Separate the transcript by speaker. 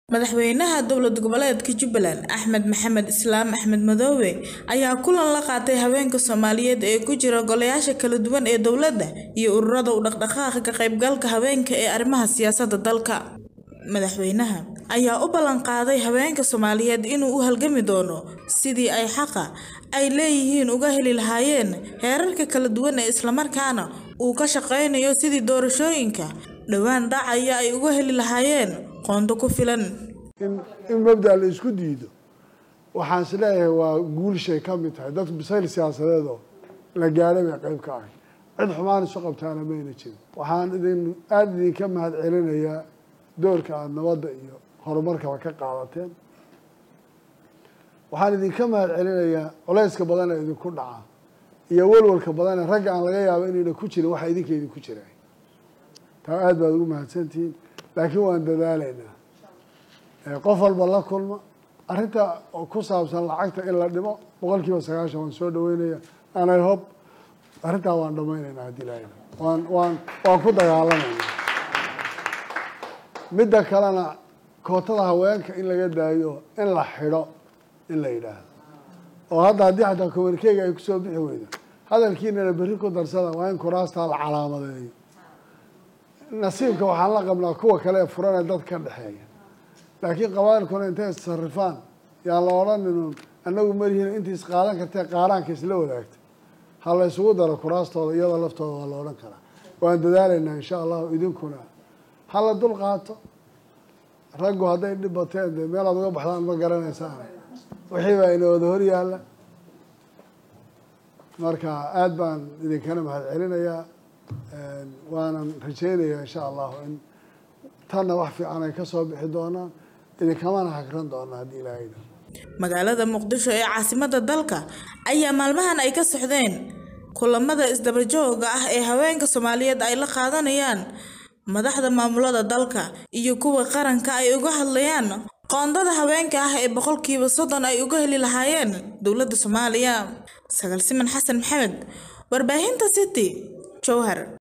Speaker 1: Madaxweynaha dowlad goboleedka Jubbaland Axmed Maxamed Islaam Axmed Madoobe ayaa kulan la qaatay haweenka Soomaaliyeed ee ku jira golayaasha kala duwan ee dowladda iyo ururada u dhaqdhaqaaqa ka qaybgalka haweenka ee arrimaha siyaasadda dalka. Madaxweynaha ayaa u ballan qaaday haweenka Soomaaliyeed inuu u halgami doono sidii ay xaqa ay leeyihiin uga heli lahaayeen heerarka kala duwan isla markaana uu ka shaqeynayo sidii doorashooyinka dhowaan dhacaya ay uga heli lahaayeen qoonda ku filan.
Speaker 2: in mabda la isku diido waxaan is leeyahay waa guulshay ka mid tahay dadku bisayl siyaasadeed oo la gaadhay bay qayb ka ahay cid xumaan isu qabtaana mayna jirin waxaan idin aada idinka mahad celinayaa doorka aada nabadda iyo horumarkaba ka qaadateen waxaan idinka mahad celinayaa culeyska badan ee idinku dhaca iyo walwalka badan ee ragga aan laga yaabo inayna ku jirin waxa idinka idinku jiraan taa aada baad ugu mahadsantihiin laakiin waan dadaalaynaa qof walba la kulma arrinta ku saabsan lacagta in la dhimo boqol kiiba sagaashan waan soo dhaweynaya anay hob arrintaa waan dhamaynaynaa haddii lahayn waan waan waan ku dagaalamayna midda kalena kootada haweenka in laga daayo in la xidho in la yidhaahdo oo hadda haddii xataa communikeyga ay kusoo bixi weydo hadalkiinana berri ku darsada waa in kuraastaa la calaamadeeyo nasiibka waxaan la qabnaa kuwa kale ee furanee dad ka dhexeeya laakiin qabailkuna intay issarifaan yaan la odhanin annagu malihiin intii isqaadan kartee qaaraanka isla wadaagta ha la isugu daro kuraastooda iyada laftooda waa la odhan karaa waan dadaalaynaa insha allahu idinkuna ha la dul qaato raggu hadday dhib bateen dee meelaad uga baxdaan ma garanaysaan wixii baa ina wada hor yaalla marka aada baan idinkana mahad celinayaa waanan rajeynayaa insha allahu in tanna wax fiican ay ka soo bixi doonaan idinkamana hagran doonaa haddii ilaahayda
Speaker 1: magaalada muqdisho ee caasimadda dalka ayaa maalmahan ay ka socdeen kulamada isdaba jooga ah ee haweenka Soomaaliyeed ay la qaadanayaan madaxda maamulada dalka iyo kuwa qaranka ay uga hadlayaan qoondada haweenka ah ee boqolkiiba soddon ay uga heli lahaayeen dowladda Soomaaliya Sagal Siman Xasan Maxamed warbaahinta City Jowhar